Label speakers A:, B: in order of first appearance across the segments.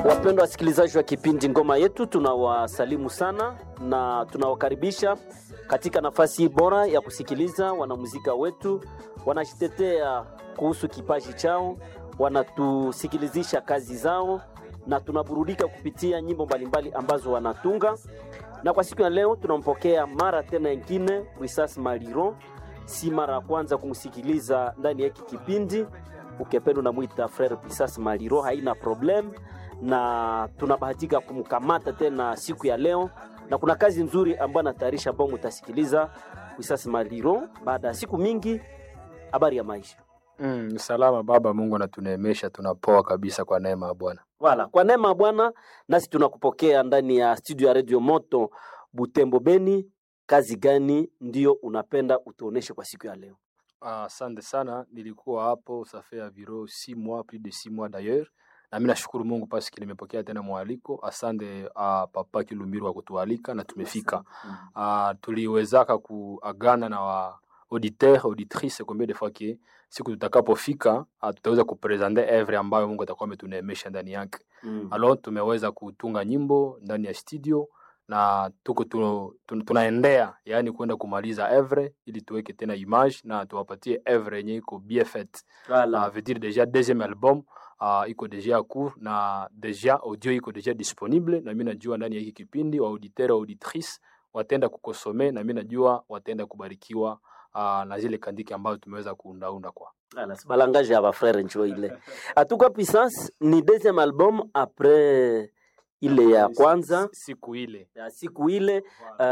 A: Wapendwa wasikilizaji wa kipindi Ngoma Yetu, tunawasalimu sana na tunawakaribisha katika nafasi hii bora ya kusikiliza wanamuzika wetu wanajitetea kuhusu kipaji chao, wanatusikilizisha kazi zao na tunaburudika kupitia nyimbo mbalimbali ambazo wanatunga. Na kwa siku ya leo tunampokea mara tena ingine Wisas Maliro, si mara ya kwanza kumsikiliza ndani ya hiki kipindi. Ukipenda unamwita Frere Pisas Maliro, haina problem na tunabahatika kumkamata tena siku ya leo, na kuna kazi nzuri ambayo anatayarisha ambao mutasikiliza Wisas Maliro baada ya siku mingi. Habari ya maisha
B: Mm, salama baba, Mungu anatuneemesha, tunapoa kabisa kwa neema ya Bwana.
A: wala kwa neema ya Bwana, nasi tunakupokea ndani ya studio ya Radio Moto Butembo Beni. Kazi gani ndio unapenda utuoneshe kwa siku ya leo?
B: Ah, Asante sana, nilikuwa hapo safe ya viro si mois plus de si mois d'ailleurs, na mimi nashukuru Mungu paski nimepokea tena mwaliko. Asante uh, papa Kilumbiro wa kutualika na tumefika. Uh, tuliwezaka kuagana na wa auditeur auditrice combien de fois que siku tutakapofika uh, tutaweza kupresente evre ambayo Mungu atakuwa ametuneemesha ndani yake.
A: Mm.
B: Alors tumeweza kutunga nyimbo ndani ya studio na tuko tu, tu, tunaendea yani kwenda kumaliza evre ili tuweke tena image na tuwapatie evre yenye iko bien faite.
A: Wala.
B: Uh, veut dire déjà deuxième album uh, iko deja ya court na deja audio iko deja disponible, na mimi najua ndani ya hiki kipindi wa auditeur auditrice wataenda kukosome, na mimi najua wataenda kubarikiwa uh, na zile kandiki ambazo tumeweza kuundaunda kwa
A: Voilà, c'est balangage ya bafrere njo ile. Atuka Puissance ni deuxième album après ile ya kwanza
B: siku ile
A: ya siku ile.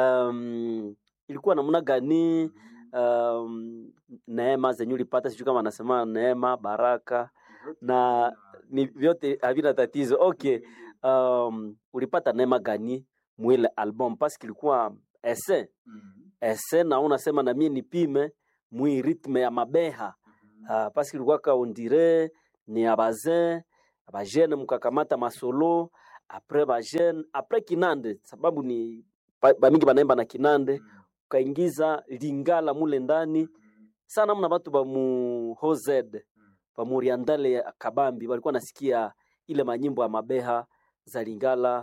A: Um, ilikuwa namna gani? Um, neema zenye ulipata, sijui kama anasema neema, baraka na ni vyote havina tatizo. Okay, um, ulipata neema gani mwile album? Paske ilikuwa ese ese, na unasema na mie nipime mwi ritme ya mabeha uh, paske ilikuwa kaondire ni ya bazin bajene mkakamata masolo apres bajene apres kinande sababu ni ba- bamingi banaimba na kinande ukaingiza lingala mule ndani sana mna batu ba mu hozed ba muriandale ya kabambi walikuwa nasikia ile manyimbo ya mabeha za lingala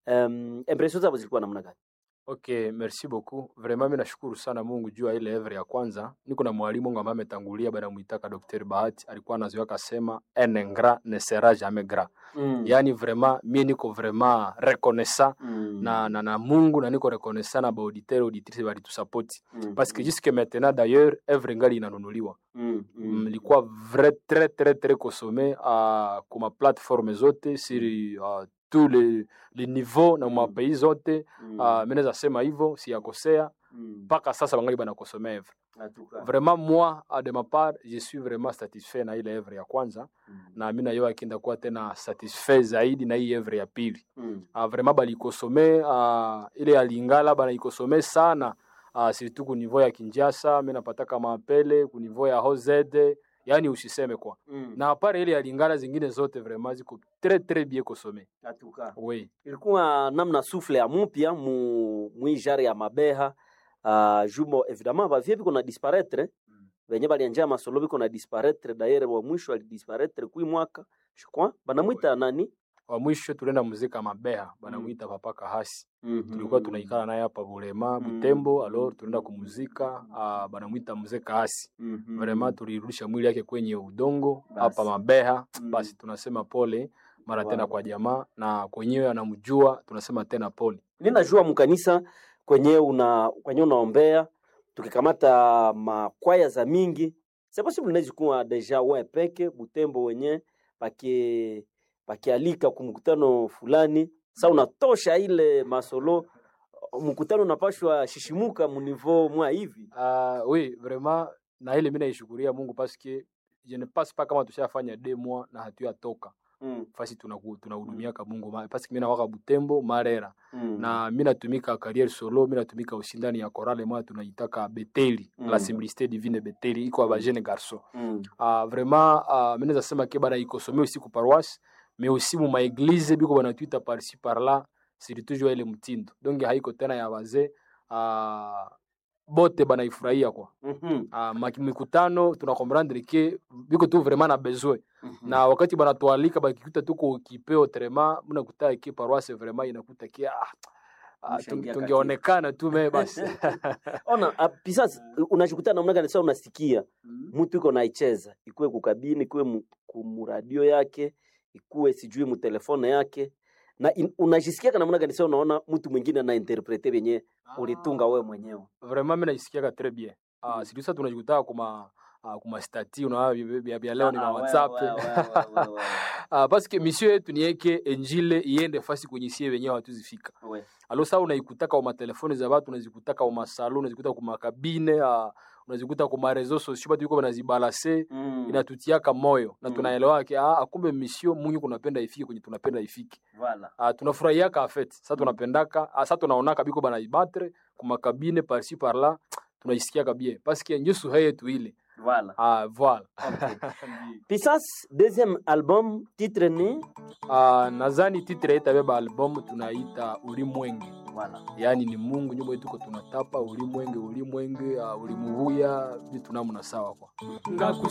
A: um, impression zabo zilikuwa namna gani
B: Okay, merci beaucoup. Vraiment mimi nashukuru sana Mungu juu ya ile evre ya kwanza. Niko na mwalimu wangu ambaye ametangulia baada muitaka Dr. Bahati, alikuwa anazoea akasema un ingrat ne sera jamais gras.
A: mm.
B: Yaani vraiment mimi niko vraiment reconnaissant
A: mm.
B: na, na, na Mungu na niko reconnaissant na ba auditeur auditrice balitusapoti
A: mm.
B: parce que jusque maintenant d'ailleurs evre ngali inanunuliwa.
A: mm. mm.
B: Mlikuwa vrai très très très consommé uh, kuma plateforme zote sur uh, tous les, les niveaux na
A: Mm.
B: mapays zote
A: mm.
B: uh, mi naweza sema hivyo siyakosea
A: mm.
B: mpaka sasa bangali banakosomea evre
A: Atuka.
B: vraiment moi a de ma part je suis vraiment satisfait na ile evre ya kwanza
A: Mm.
B: na mi nayo akinda kuwa tena satisfait zaidi na hii evre ya pili
A: Mm.
B: uh, vraiment balikosome uh, ile ya lingala banaikosome sana uh, surtout ku niveau ya kinjasa mi napataka maapele ku niveau ya hozede yani usiseme kwa
A: Mm.
B: na apare ile ya lingala zingine zote vraiment ziko très très bien kosome
A: Atuka.
B: oui
A: ilikuwa namna sufle ya mupya mu mwijare ya mabeha uh, jumo evidemment bavie biko na disparaître venye balianja masolo biko na disparaître dayere wa mwisho alidisparaître kui mwaka je crois banamwita nani
B: wa mwisho tulienda muzika mabeha banamwita papa kahasi tulikuwa tunaikala naye hapa Bulema
A: Mm.
B: Butembo, alors tunaenda kumuzika uh, banamwita mzee Kaasi.
A: Mhm.
B: Vraiment tulirudisha mwili yake kwenye udongo
A: Basi.
B: hapa Mabeha.
A: Mm.
B: Basi tunasema pole mara tena
A: Wow.
B: kwa jamaa na kwenyewe anamjua, tunasema tena pole.
A: ninajua mkanisa kwenye una kwenye unaombea tukikamata makwaya za mingi c'est possible inaweza kuwa deja we peke Butembo wenye baki bakialika kumkutano fulani sa unatosha ile masolo mkutano unapashwa shishimuka munivo mwa hivi
B: Uh, oui vraiment na ile mimi naishukuria Mungu parce que je ne passe pas kama tushafanya deux mois na hatuyatoka
A: mm.
B: fasi tunaku- tunahudumiaka Mungu ma- parce que mimi nawaka Butembo Marera
A: mm.
B: na mi natumika carrière solo mi natumika ushindani ya korale moya tunaitaka beteli
A: Mm.
B: la simplicité divine beteli iko ya bajene garçon
A: mm.
B: uh, vraiment uh, mi naweza sema ke bana ikosome aussi ku paroisse mais aussi mu maeglize biko banatwita parci par là surtout jua ile mtindo donc haiko tena ya bazee uh, bote banaifurahia kwa
A: Mhm.
B: uh, mikutano tuna comprendre ke biko tu vraiment na besoin
A: Mhm.
B: na wakati banatualika bakikuta tuko kipeo trema mnakuta ke paroisse vraiment inakuta ke ah, ah,
A: Mshaingia
B: tunge- tungeonekana tu me basi
A: ona ah, pisasi unashikuta namna gani sasa unasikia mtu iko naicheza ikuwe kukabini ikuwe mu- kumuradio yake ikuwe sijui mutelefone yake na in, unajisikia kana namna gani sasa unaona mtu mwingine anainterprete venye ulitunga wewe mwenyewe
B: vraiment mi naisikiaka très bien uh,
A: Mm.
B: sijui sasa tunajikutaa kuma uh, kuma stati unaona vya- vya vya leo ni
A: Ah,
B: na
A: wewe,
B: whatsapp
A: wewe, wewe, wewe, wewe.
B: uh, parce que mission yetu ni yeke enjile iende fasi kwenye sie wenyewe hatuzifika
A: We.
B: alo saa unaikutaka kwa matelefoni za watu unazikutaka kwa masalo unazikuta kwa makabine uh, unazikuta kwa marezo sosio batu iko banazibalase
A: Mm,
B: inatutiaka moyo na
A: Mm.
B: tunaelewa ke ah, akumbe mission mungu kunapenda ifike kwenye tunapenda ifike
A: voilà.
B: uh, tunafurahiaka afet sa
A: Mm.
B: tunapendaka uh, sa tunaonaka biko banaibattre kumakabine parci parla tunaisikiaka bien paske njo suhe yetu ile
A: Voilà.
B: uh, voilà
A: Pisas deuxième album titre ni
B: uh, nazani titre yetabeba album tunaita ulimwenge
A: voilà.
B: yaani ni mungu nyumba yetu ko tunatapa ulimwenge ulimwenge uh, ulimuvuya vitu namna sawa kwa